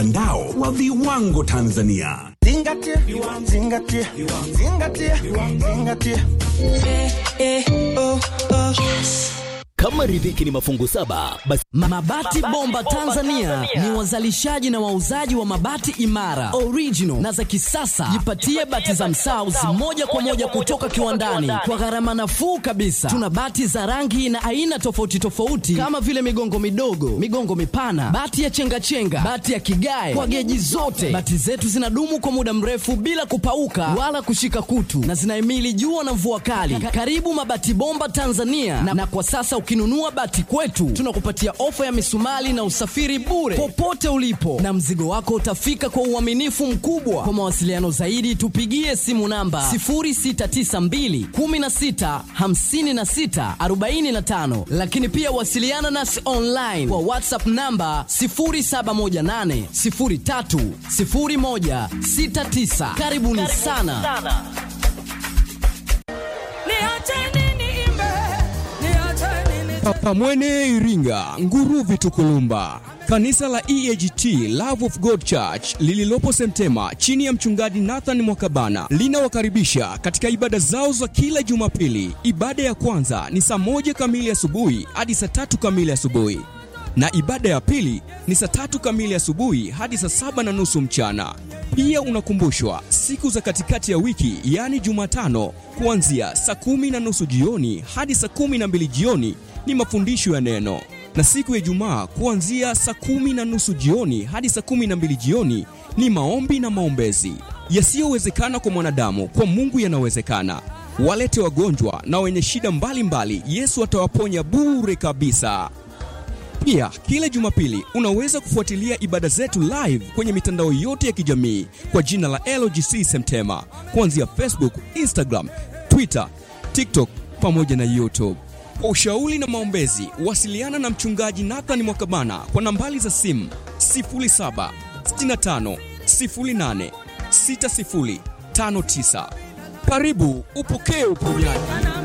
mtandao wa viwango Tanzania. Zingatia, zingatia, zingatia, zingatia. Kama riziki ni mafungu saba, basi Mabati Bomba Tanzania ni wazalishaji na wauzaji wa mabati imara, original na za kisasa. Jipatie bati za Msauzi moja kwa moja kutoka kiwandani kwa gharama nafuu kabisa. Tuna bati za rangi na aina tofauti tofauti kama vile migongo midogo, migongo mipana, bati ya chengachenga, bati ya kigae kwa geji zote. Bati zetu zinadumu kwa muda mrefu bila kupauka wala kushika kutu na zinahimili jua na mvua kali. Karibu Mabati Bomba Tanzania na, na kwa sasa ukinunua bati kwetu tunakupatia ofa ya misumali na usafiri bure popote ulipo, na mzigo wako utafika kwa uaminifu mkubwa. Kwa mawasiliano zaidi, tupigie simu namba 0692 16 56 45, lakini pia wasiliana nasi online kwa WhatsApp namba 0718 03 01 69. Karibuni sana. Pamwene Iringa, Nguruvi Tukulumba. Kanisa la EAGT Love of God Church lililopo Semtema chini ya mchungaji Nathan Mwakabana linawakaribisha katika ibada zao za kila Jumapili. Ibada ya kwanza ni saa moja kamili asubuhi hadi saa tatu kamili asubuhi na ibada ya pili ni saa tatu kamili asubuhi hadi saa saba na nusu mchana. Pia unakumbushwa siku za katikati ya wiki, yaani Jumatano, kuanzia saa kumi na nusu jioni hadi saa kumi na mbili jioni ni mafundisho ya neno, na siku ya Ijumaa kuanzia saa kumi na nusu jioni hadi saa kumi na mbili jioni ni maombi na maombezi. Yasiyowezekana kwa mwanadamu, kwa Mungu yanawezekana. Walete wagonjwa na wenye shida mbalimbali, Yesu atawaponya bure kabisa. Pia kila Jumapili unaweza kufuatilia ibada zetu live kwenye mitandao yote ya kijamii kwa jina la LGC Semtema, kuanzia Facebook, Instagram, Twitter, TikTok pamoja na YouTube. Kwa ushauri na maombezi, wasiliana na mchungaji Nathan Mwakabana kwa nambari za simu 0765 08 6059. Karibu upokee uponyaji.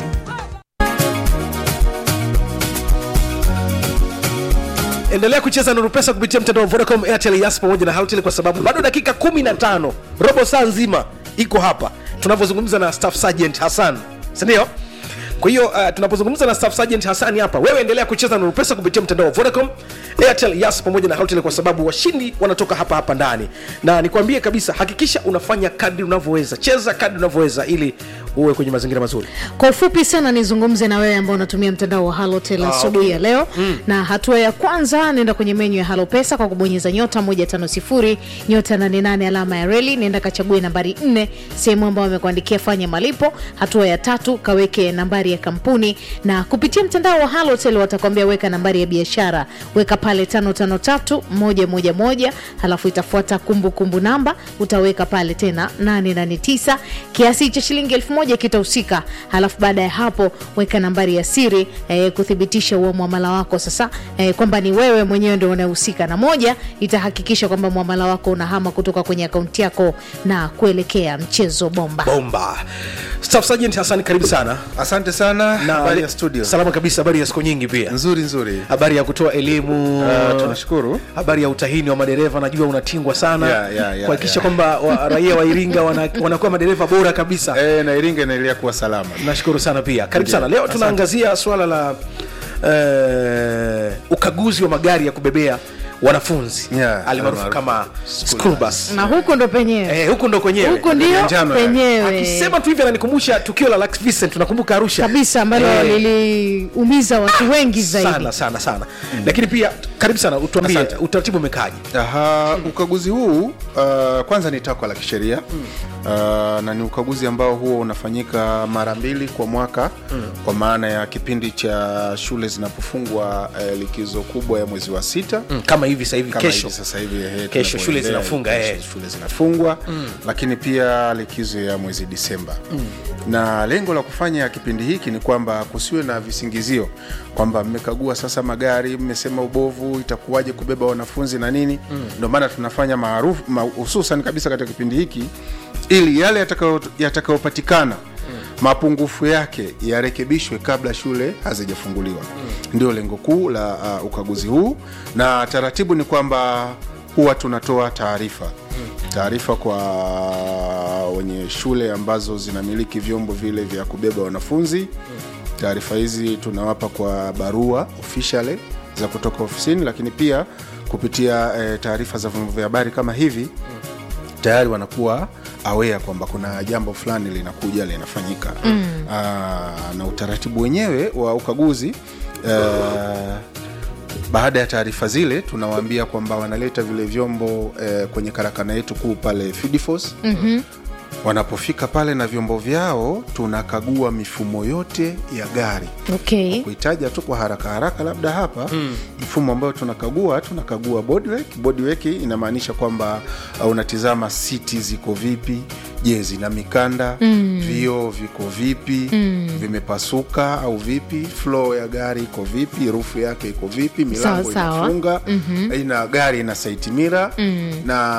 endelea kucheza nuru pesa kupitia mtandao wa vodacom airtel yas pamoja na halotel kwa sababu bado dakika 15 robo saa nzima iko hapa tunavyozungumza na staff sergeant hassan sindio kwa hiyo uh, tunapozungumza na staff sergeant hasani hapa wewe endelea kucheza nuru pesa kupitia mtandao wa vodacom airtel yas pamoja na halotel kwa sababu washindi wanatoka hapa hapa ndani na nikwambie kabisa hakikisha unafanya kadri unavyoweza cheza kadri unavyoweza ili uwe kwenye mazingira mazuri kwa ufupi sana nizungumze na wewe ambao unatumia mtandao wa halotel asubuhi ya leo mm. na hatua ya kwanza nenda kwenye menyu ya halo pesa kwa kubonyeza nyota 150 nyota 88 alama ya reli nenda kachague nambari 4 sehemu ambayo amekuandikia fanya malipo hatua ya tatu kaweke nambari ya kampuni na kupitia mtandao wa halotel watakwambia weka nambari ya biashara weka pale 553111 halafu itafuata kumbukumbu namba utaweka pale tena 889 kiasi cha shilingi elfu moja kitahusika halafu baada ya hapo weka nambari ya siri eh, kuthibitisha huo mwamala wako sasa eh, kwamba ni wewe mwenyewe ndio unahusika na moja itahakikisha kwamba mwamala wako unahama kutoka kwenye akaunti yako na kuelekea mchezo bomba bomba staff sergeant hasani karibu sana asante sana na habari ya studio salama kabisa habari ya siku nyingi pia nzuri nzuri habari ya kutoa elimu uh, tunashukuru habari ya utahini wa madereva najua unatingwa sana Yeah, yeah, yeah, kuhakikisha yeah. kwamba wa, raia wa iringa wana- wanakuwa madereva bora kabisa e, na iringa inaendelea kuwa salama nashukuru sana pia karibu Ndiyo, sana leo asante. tunaangazia swala la eh, ukaguzi wa magari ya kubebea wanafunzi Yeah, almaarufu almaarufu kama school school bus na huku ndo penyewe Eh, huku ndo kwenyewe huku ndio njano, eh. penyewe akisema tu hivi ananikumbusha tukio la Lux Vincent tunakumbuka Arusha kabisa ambalo Eh, liliumiza watu wengi zaidi sana sana sana lakini pia karibu sana utuambie Asante. utaratibu umekaaje Aha, ukaguzi huu uh, kwanza ni takwa la kisheria uh, na ni ukaguzi ambao huwa unafanyika mara mbili kwa mwaka kwa maana ya kipindi cha shule zinapofungwa uh, likizo kubwa ya mwezi wa sita Mm, kama hivi sasa hivi kama kesho hivi sasa hivi ehe, Kesho shule tunapoendelea, zinafunga, kesho eh. shule zinafungwa lakini pia likizo ya mwezi disemba na lengo la kufanya kipindi hiki ni kwamba kusiwe na visingizio kwamba mmekagua sasa magari mmesema ubovu itakuwaje kubeba wanafunzi na nini ndio maana tunafanya maarufu ma- hususan kabisa katika kipindi hiki ili yale yatakayo- yatakayopatikana mapungufu yake yarekebishwe kabla shule hazijafunguliwa ndio lengo kuu la uh, ukaguzi huu na taratibu ni kwamba huwa tunatoa taarifa taarifa kwa wenye shule ambazo zinamiliki vyombo vile vya kubeba wanafunzi taarifa hizi tunawapa kwa barua officially za kutoka ofisini lakini pia kupitia eh, taarifa za vyombo vya habari kama hivi tayari wanakuwa aware kwamba kuna jambo fulani linakuja linafanyika mm. na utaratibu wenyewe wa ukaguzi uh, baada ya taarifa zile tunawaambia kwamba wanaleta vile vyombo eh, kwenye karakana yetu kuu pale Fidifos mm-hmm. wanapofika pale na vyombo vyao tunakagua mifumo yote ya gari okay. kuitaja tu kwa haraka haraka labda hapa mm. mfumo ambayo tunakagua tunakagua bodywork. Bodywork inamaanisha kwamba uh, unatizama siti ziko vipi je zina mikanda mm. vioo viko vipi mm. vimepasuka au vipi flow ya gari iko vipi rufu yake iko vipi milango Sawa, sawa. inafunga mm-hmm. ina gari ina saitimira mm.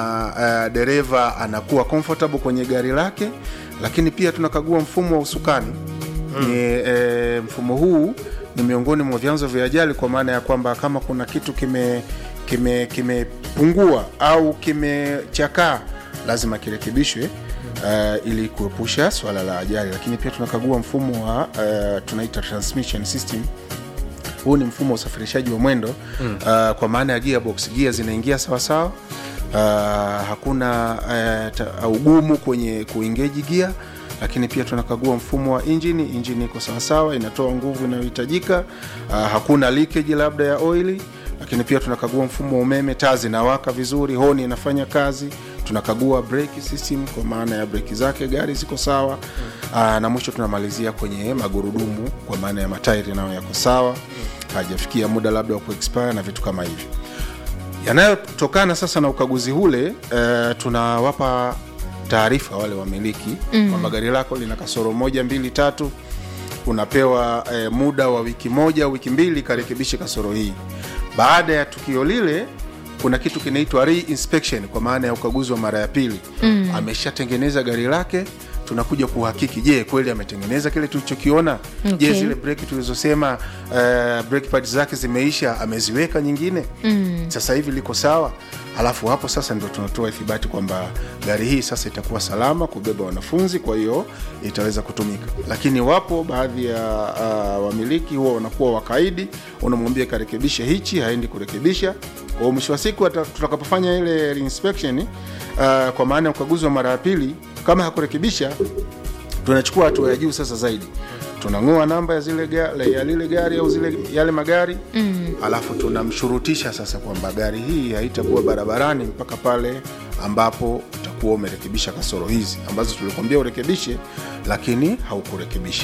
na uh, dereva anakuwa comfortable kwenye gari lake lakini pia tunakagua mfumo wa usukani mm. ni, e, mfumo huu ni miongoni mwa vyanzo vya ajali kwa maana ya kwamba kama kuna kitu kime kimepungua kime kimepungua au kimechakaa lazima kirekebishwe uh, ili kuepusha swala la ajali lakini pia tunakagua mfumo wa uh, tunaita transmission system huu ni mfumo wa usafirishaji wa mwendo mm. uh, kwa maana ya gearbox gia zinaingia sawasawa uh, hakuna uh, ta, ugumu kwenye kuingeji gia lakini pia tunakagua mfumo wa injini injini iko sawasawa inatoa nguvu inayohitajika uh, hakuna leakage labda ya oili lakini pia tunakagua mfumo wa umeme taa zinawaka vizuri honi inafanya kazi tunakagua brake system kwa maana ya breki zake gari ziko sawa aa, na mwisho tunamalizia kwenye magurudumu kwa maana ya matairi nayo yako sawa hajafikia muda labda wa kuexpire na vitu kama hivyo yanayotokana sasa na ukaguzi ule e, tunawapa taarifa wale wamiliki mm. kwamba gari lako lina kasoro moja mbili tatu unapewa e, muda wa wiki moja wiki mbili karekebishe kasoro hii baada ya tukio lile kuna kitu kinaitwa re-inspection kwa maana ya ukaguzi wa mara ya pili mm. ameshatengeneza gari lake tunakuja kuhakiki je kweli ametengeneza kile tulichokiona okay. je zile breki tulizosema uh, brake pads zake zimeisha ameziweka nyingine mm. sasa hivi liko sawa alafu hapo sasa ndio tunatoa ithibati kwamba gari hii sasa itakuwa salama kubeba wanafunzi kwa hiyo itaweza kutumika lakini wapo baadhi ya uh, wamiliki huwa wanakuwa wakaidi unamwambia karekebishe hichi haendi kurekebisha kwa mwisho wa siku ata- tutakapofanya ile inspection uh, kwa maana ya ukaguzi wa mara ya pili kama hakurekebisha tunachukua hatua ya juu sasa zaidi tunang'oa namba ya zile ga, ya lile gari au zile yale magari mm. alafu tunamshurutisha sasa kwamba gari hii haitakuwa barabarani mpaka pale ambapo utakuwa umerekebisha kasoro hizi ambazo tulikwambia urekebishe lakini haukurekebisha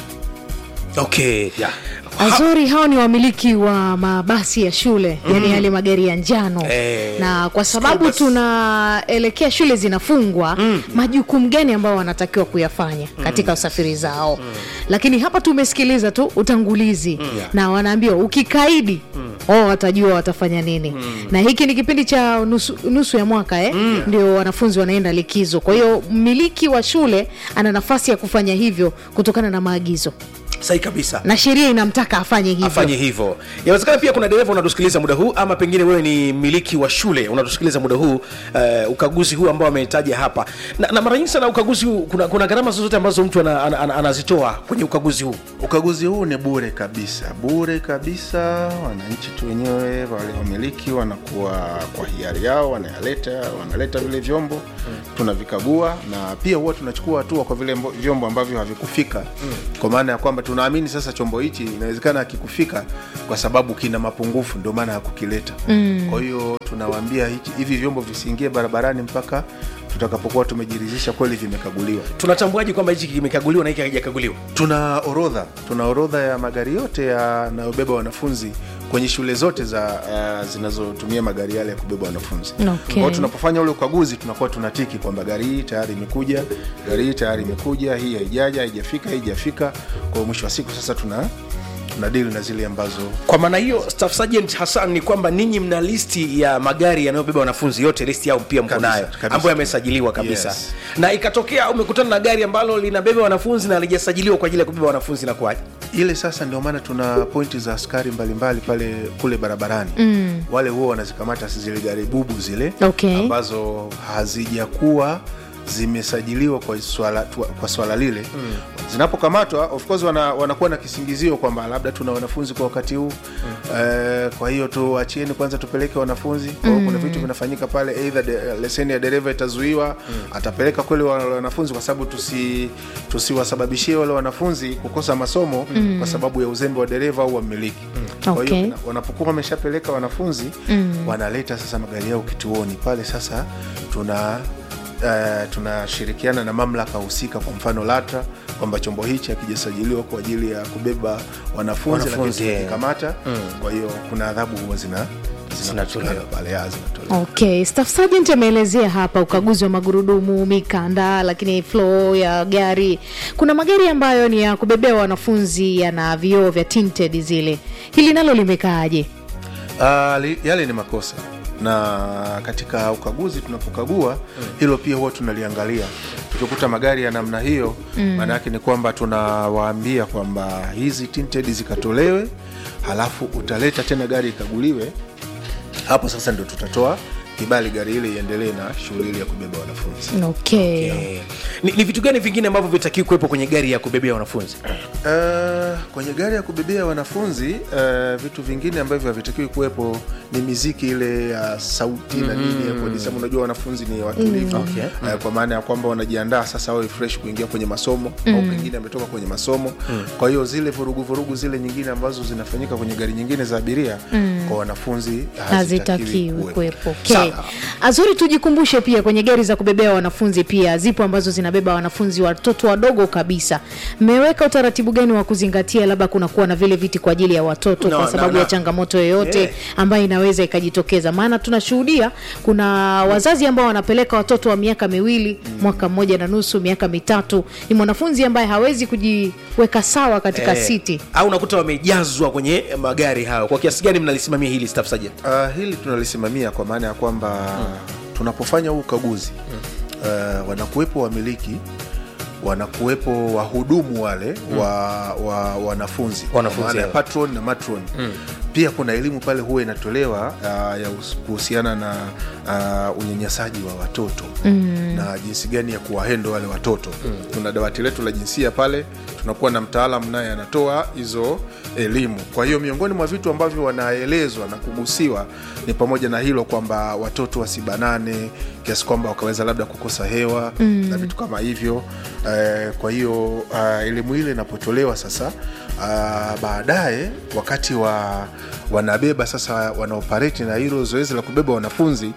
okay yeah. wazuri hao ni wamiliki wa mabasi ya shule mm. yani yale magari ya njano Eh, na kwa sababu bus. tunaelekea shule zinafungwa mm. majukumu gani ambayo wanatakiwa kuyafanya katika usafiri zao mm. lakini hapa tumesikiliza tu utangulizi mm. na wanaambiwa ukikaidi mm. oh, watajua watafanya nini mm. na hiki ni kipindi cha nusu, nusu ya mwaka eh? mm. ndio wanafunzi wanaenda likizo kwa hiyo mmiliki wa shule ana nafasi ya kufanya hivyo kutokana na maagizo sahi kabisa na sheria inamtaka afanye hivyo afanye hivyo inawezekana pia kuna dereva unatusikiliza muda huu ama pengine wewe ni miliki wa shule unatusikiliza muda huu uh, ukaguzi huu ambao ametaja hapa na, na mara nyingi sana ukaguzi huu kuna, kuna gharama zozote ambazo mtu ana, ana, ana, anazitoa kwenye ukaguzi huu ukaguzi huu ni bure kabisa bure kabisa wananchi tu wenyewe wale wamiliki wanakuwa kwa hiari yao wanayaleta wanaleta vile vyombo mm. tunavikagua na pia huwa tunachukua hatua kwa vile mbo- vyombo ambavyo havikufika mm. kwa maana ya kwamba tunaamini sasa chombo hichi inawezekana hakikufika kwa sababu kina mapungufu ndio maana hakukileta mm. kwa hiyo tunawaambia hichi- hivi vyombo visiingie barabarani mpaka tutakapokuwa tumejiridhisha kweli vimekaguliwa tunatambuaje kwamba hichi kimekaguliwa na hiki hakijakaguliwa tuna orodha tuna orodha ya magari yote yanayobeba wanafunzi kwenye shule zote za uh, zinazotumia magari yale ya kubeba wanafunzi Okay. Kwa tunapofanya ule ukaguzi tunakuwa tunatiki kwamba gari hii tayari imekuja gari hii tayari imekuja hii haijaja haijafika hii haijafika kwa hiyo mwisho wa siku sasa tuna tuna dili na zile ambazo kwa maana hiyo staff sergeant hassan ni kwamba ninyi mna listi ya magari yanayobeba wanafunzi yote listi yao pia mko Kabisa, nayo kabisa. ambayo yamesajiliwa kabisa Yes. na ikatokea umekutana na gari ambalo linabeba wanafunzi na halijasajiliwa kwa ajili ya kubeba wanafunzi na kwaje ile sasa ndio maana tuna pointi za askari mbalimbali pale kule barabarani mm. wale huwa wanazikamata zile gari bubu zile Okay. ambazo hazijakuwa zimesajiliwa kwa swala, tu- kwa swala lile mm. zinapokamatwa of course wana, wanakuwa na kisingizio kwamba labda tuna wanafunzi kwa wakati huu mm. eh, kwa hiyo tuachieni kwanza tupeleke wanafunzi kwa hiyo kuna vitu vinafanyika pale either de, leseni ya dereva itazuiwa mm. atapeleka kweli wale wanafunzi kwa sababu tusi tusiwasababishie wale wanafunzi kukosa masomo mm. kwa sababu ya uzembe wa dereva au wamiliki mm. kwa hiyo Okay. kina- wanapokuwa wameshapeleka wanafunzi mm. wanaleta sasa magari yao kituoni pale sasa tuna Uh, tunashirikiana na mamlaka husika kwa mfano latra kwamba chombo hichi hakijasajiliwa kwa ajili ya kubeba wanafunzi, Wanafunzi, lakini eh. tukikamata kwa hiyo kuna adhabu huwa zina Zinatolewa. zinapatikana pale ya, zinatolewa Okay, Staff Sergeant ameelezea hapa ukaguzi wa magurudumu, mikanda, lakini flow ya gari. Kuna magari ambayo ni ya kubebea wanafunzi yana vioo vya tinted zile. Hili nalo limekaaje? Uh, li, yale ni makosa na katika ukaguzi tunapokagua hilo pia huwa tunaliangalia tukikuta magari ya namna hiyo maana yake ni kwamba tunawaambia kwamba hizi tinted zikatolewe halafu utaleta tena gari ikaguliwe hapo sasa ndio tutatoa kibali gari ile iendelee na shughuli ile ya kubeba wanafunzi Okay. Eh, ni, ni vitu gani vingine ambavyo vitakiwi kuwepo kwenye gari ya kubebea wanafunzi Uh, kwenye gari ya kubebea wanafunzi uh, vitu vingine ambavyo havitakiwi kuwepo ni miziki ile ya sauti na nini ya kuadisema. Unajua wanafunzi ni watulivu Okay. uh, kwa maana ya kwamba wanajiandaa sasa wawe fresh kuingia kwenye masomo au pengine ametoka kwenye masomo kwa hiyo zile vurugu vurugu zile nyingine ambazo zinafanyika kwenye gari nyingine za abiria kwa wanafunzi hazitakiwi kuwepo. Okay. Sawa. Azuri, tujikumbushe pia kwenye gari za kubebea wanafunzi pia zipo ambazo zinabeba wanafunzi watoto wadogo kabisa. Mmeweka utaratibu gani wa kuzingatia, labda kunakuwa na vile viti kwa ajili ya watoto No, kwa no, sababu no. ya changamoto yoyote Yeah. ambayo inaweza ikajitokeza? Maana tunashuhudia kuna wazazi ambao wanapeleka watoto wa miaka miwili, mwaka mmoja na nusu, miaka mitatu, ni mwanafunzi ambaye hawezi kujiweka sawa katika Eh, siti. au unakuta wamejazwa kwenye magari hayo kwa kiasi gani mnalisimamia hili staff sergeant Uh, hili tunalisimamia kwa maana ya kwamba tunapofanya huu ukaguzi uh, wanakuwepo wamiliki wanakuwepo wahudumu wale wa, wa wanafunzi kwa Wanafunzi, maana ya yeah. patron na matron pia kuna elimu pale huwa inatolewa uh, ya us- kuhusiana na uh, unyanyasaji wa watoto na jinsi gani ya kuwahendo wale watoto tuna dawati letu la jinsia pale tunakuwa na mtaalam naye anatoa hizo elimu kwa hiyo miongoni mwa vitu ambavyo wanaelezwa na kugusiwa ni pamoja na hilo kwamba watoto wasibanane kiasi kwamba wakaweza labda kukosa hewa na vitu kama hivyo eh, kwa hiyo uh, elimu ile inapotolewa sasa uh, baadaye wakati wa wanabeba sasa wanaoperate na hilo zoezi la kubeba wanafunzi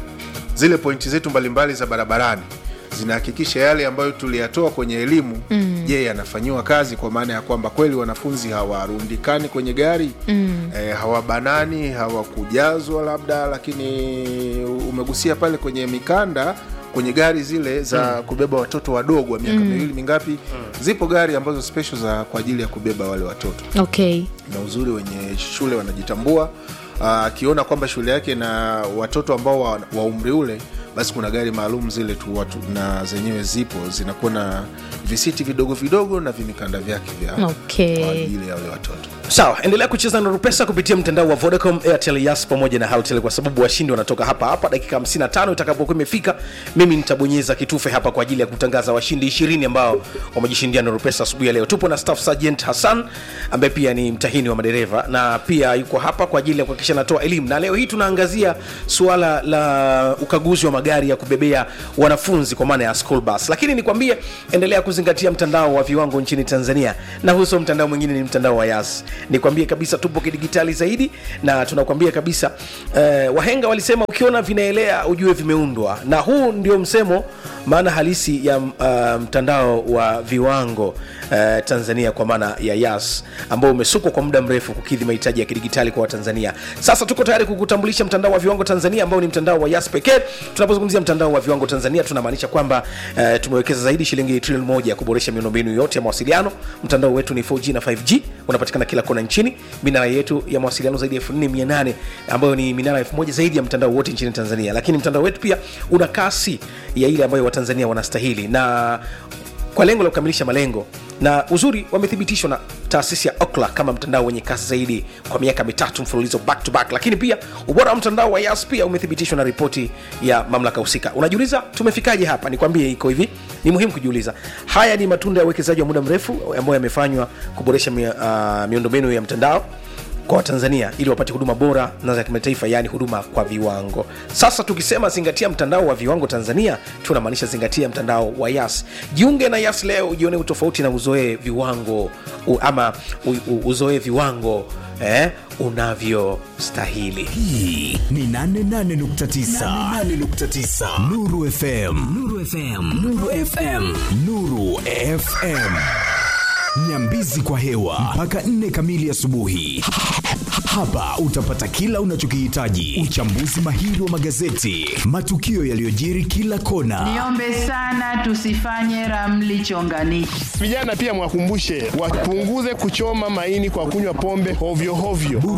zile pointi zetu mbalimbali za barabarani zinahakikisha yale ambayo tuliyatoa kwenye elimu je yanafanyiwa kazi kwa maana ya kwamba kweli wanafunzi hawarundikani kwenye gari mm. eh, hawabanani hawakujazwa labda lakini umegusia pale kwenye mikanda kwenye gari zile za kubeba watoto wadogo wa miaka miwili mingapi zipo gari ambazo special za kwa ajili ya kubeba wale watoto Okay. na uzuri wenye shule wanajitambua akiona kwamba shule yake na watoto ambao wa, wa umri ule basi kuna gari maalum zile tu watu na zenyewe zipo zinakuwa na visiti vidogo vidogo na vimikanda vyake vya Okay. kwa ajili ya wale watoto sawa endelea kucheza na rupesa kupitia mtandao wa vodacom airtel yas pamoja na haltel kwa sababu washindi wanatoka hapa hapa dakika 55 itakapokuwa imefika mimi nitabonyeza kitufe hapa kwa ajili ya kutangaza washindi 20 ambao wamejishindia na rupesa asubuhi ya leo tupo na staff sergeant hassan ambaye pia ni mtahini wa madereva na pia yuko hapa kwa ajili ya kuhakikisha anatoa elimu na leo hii tunaangazia suala la ukaguzi wa magari ya kubebea wanafunzi kwa maana ya school bus lakini nikwambie endelea kuzingatia mtandao wa viwango nchini tanzania na huso mtandao mwingine ni mtandao wa yas nikwambie kabisa tupo kidigitali zaidi na tunakwambia kabisa eh, wahenga walisema ukiona vinaelea ujue vimeundwa na huu ndio msemo maana halisi ya uh, mtandao wa viwango uh, tanzania kwa maana ya yas ambao umesukwa kwa muda mrefu kukidhi mahitaji ya kidigitali kwa watanzania sasa tuko tayari kukutambulisha mtandao wa viwango tanzania ambao ni mtandao wa yas pekee tunapozungumzia mtandao wa viwango tanzania tunamaanisha kwamba uh, tumewekeza zaidi shilingi trilioni moja ya kuboresha miundombinu yote ya mawasiliano mtandao wetu ni 4g na 5g unapatikana kila kona nchini minara yetu ya mawasiliano zaidi ya 4800 ambayo ni minara 1000 zaidi ya mtandao wote nchini tanzania lakini mtandao wetu pia una kasi ya ile ambayo watanzania wanastahili na kwa lengo la kukamilisha malengo na uzuri wamethibitishwa na taasisi ya okla kama mtandao wenye kasi zaidi kwa miaka mitatu mfululizo back to back lakini pia ubora wa mtandao wa yas pia umethibitishwa na ripoti ya mamlaka husika unajiuliza tumefikaje hapa nikwambie iko hivi ni muhimu kujiuliza haya ni matunda ya uwekezaji wa muda mrefu ambayo yamefanywa kuboresha mi, uh, miundombinu ya mtandao kwa watanzania ili wapate huduma bora na za kimataifa yaani huduma kwa viwango sasa tukisema zingatia mtandao wa viwango tanzania tunamaanisha zingatia mtandao wa yas jiunge na yas leo ujione utofauti na uzoee viwango u, ama u, u, uzoee viwango eh, unavyostahili hii ni 88.9 nuru fm nuru fm nuru fm nuru fm nyambizi kwa hewa mpaka 4 kamili asubuhi hapa utapata kila unachokihitaji uchambuzi mahiri wa magazeti matukio yaliyojiri kila kona Niombe sana tusifanye ramli chonganishi. Vijana pia mwakumbushe wapunguze kuchoma maini kwa kunywa pombe hovyo hovyo.